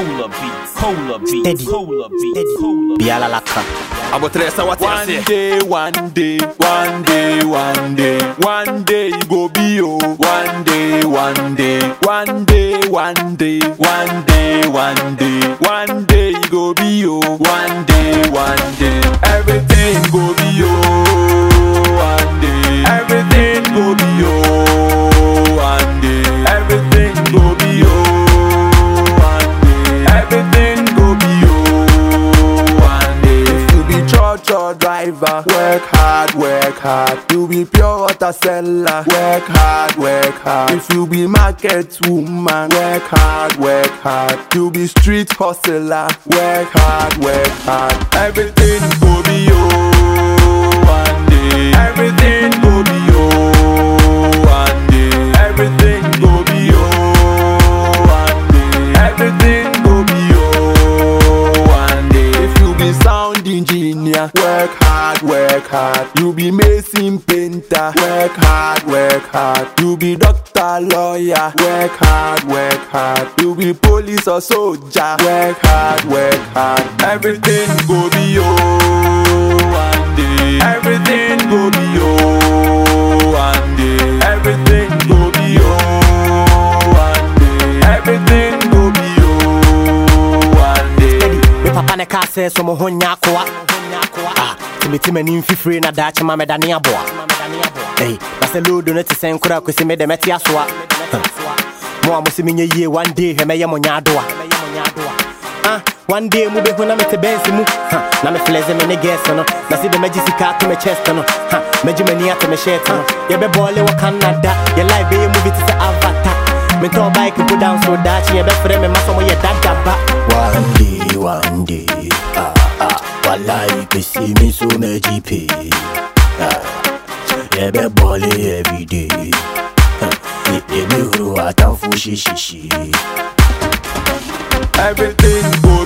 Cola beats, cola beats, Steady. cola beats, Steady. cola beats. Biala laka. Abotresa what you One say? day, one day, one day, one day, one day you go be oh. One day, one day, one day, one day, one day, one day, one day you go be oh. One day, one day, everything go be oh. One day, everything go be oh. One day, everything go be oh. One day, everything go be oh. One day, if you be church or driver, work hard, work hard. You be pure water seller, work hard, work hard. If you be market woman, work hard, work hard. You be street hustler, work hard, work hard. Everything go be oh one day. Everything go be oh one day. Everything go be oh one day. Everything go be oh one day. If you be sound engineer, work hard, work hard. You be mason painter, work hard, work hard. You be doctor, lawyer, work hard, work hard. You be police or soldier, work hard, work hard. Everything go be oh one day. Everything go be oh one day. Everything go be oh one day. Everything go be oh one day. Me papa ne ka sɛ sɛ mo ho nya akoa. Ah, timiti m'ani mfifiri na daakye ma mɛda ne aboa. Ei, na sɛ lodo no te sɛ nkora akosi me dɛ mɛte asoa. Huh. Mo a mo se menyɛ yie one day hwɛ mɛyɛ mo nya adoa. Ah, one day mu bɛhu na mete bɛnsi mu ha, na meflɛse me ne gas no na se dɛ mɛgye sika ato me chest no ha, mɛgye m'ani ato me shirt no yɛbɛbɔɔle wɔ canada yɛ life bɛyɛ movie te sɛ avatar mentɔɔ bike go down so daakye yɛbɛfrɛ me ma sɛ moyɛ dadaba One day, one day, ah ah, wallahi pesi mi so me jipe, ah, yebe bole every day, ah, ye be huru atamfu shishi. Everything go